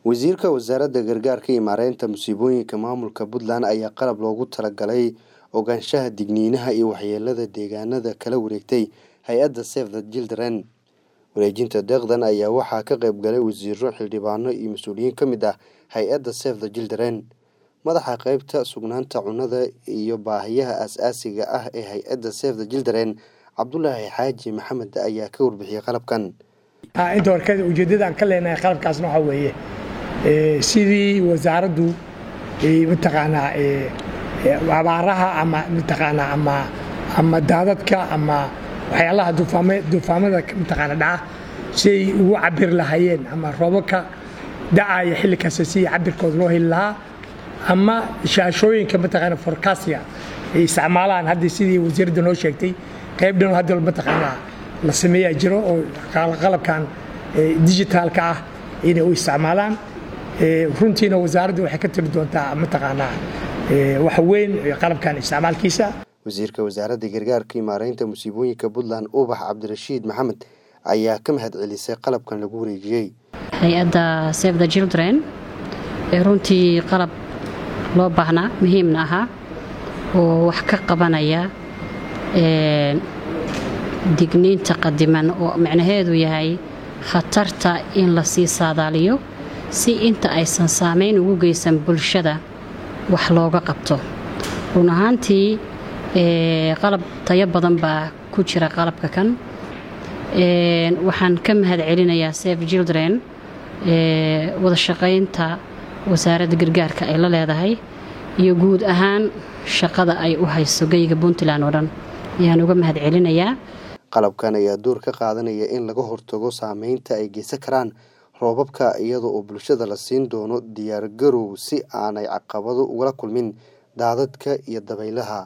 wasiirka wasaaradda gargaarka iyo maareynta musiibooyinka maamulka puntland ayaa qalab loogu talagalay ogaanshaha digniinaha iyo waxyeelada deegaanada kala wareegtay hay-adda save the children wareejinta deeqdan ayaa waxaa ka qayb galay wasiiro xildhibaano iyo mas-uuliyiin ka mid ah hay-adda save the children madaxa qeybta sugnaanta cunnada iyo baahiyaha aas-aasiga ah ee hay-adda save the children cabdulaahi xaaji maxamed ayaa ka warbixiyey qalabkan inta hore ujeeddadaan ka leenahay qalabkaasna waxaa weeye sidii wasaaraddu mataqaanaa abaaraha ama mataqaanaa ama ama daadadka ama waxyaalaha duufaamada mataqaana dhaca siay ugu cabiri lahaayeen ama roobabka dacaya xilli kasta sidii cabirkooda loo heli lahaa ama shaashooyinka mataqaana forkasia ay isticmaalaan hadda sidii wasiiradda noo sheegtay qayb dhan hadda mataqaanaa la sameeyaa jiro oo qalabkan digitaalka ah inay u isticmaalaan runtiina wasaaradda waxay ka tiri doontaa mataqaanaa wax weyn qalabkan isticmaalkiisa wasiirka wasaaradda gargaarka iyo maareynta musiibooyinka puntland ubax cabdirashiid maxamed ayaa ka mahad celisay qalabkan lagu wareejiyey hay-adda save the children ee runtii qalab loo baahnaa muhiimna ahaa oo wax ka qabanaya digniinta qadiman oo micnaheedu yahay khatarta in la sii saadaaliyo si inta aysan saamayn ugu geysan bulshada wax looga qabto run ahaantii qalab tayo badan baa ku jira qalabka kan waxaan ka mahad celinayaa save children wada shaqaynta wasaaradda gargaarka ay la leedahay iyo guud ahaan shaqada ay u hayso geyga puntland oo dhan ayaan uga mahad celinayaa qalabkan ayaa door ka qaadanaya in laga hortago saameynta ay geysan karaan roobabka iyada oo bulshada la siin doono diyaargarow si aanay caqabado ugala kulmin daadadka iyo dabaylaha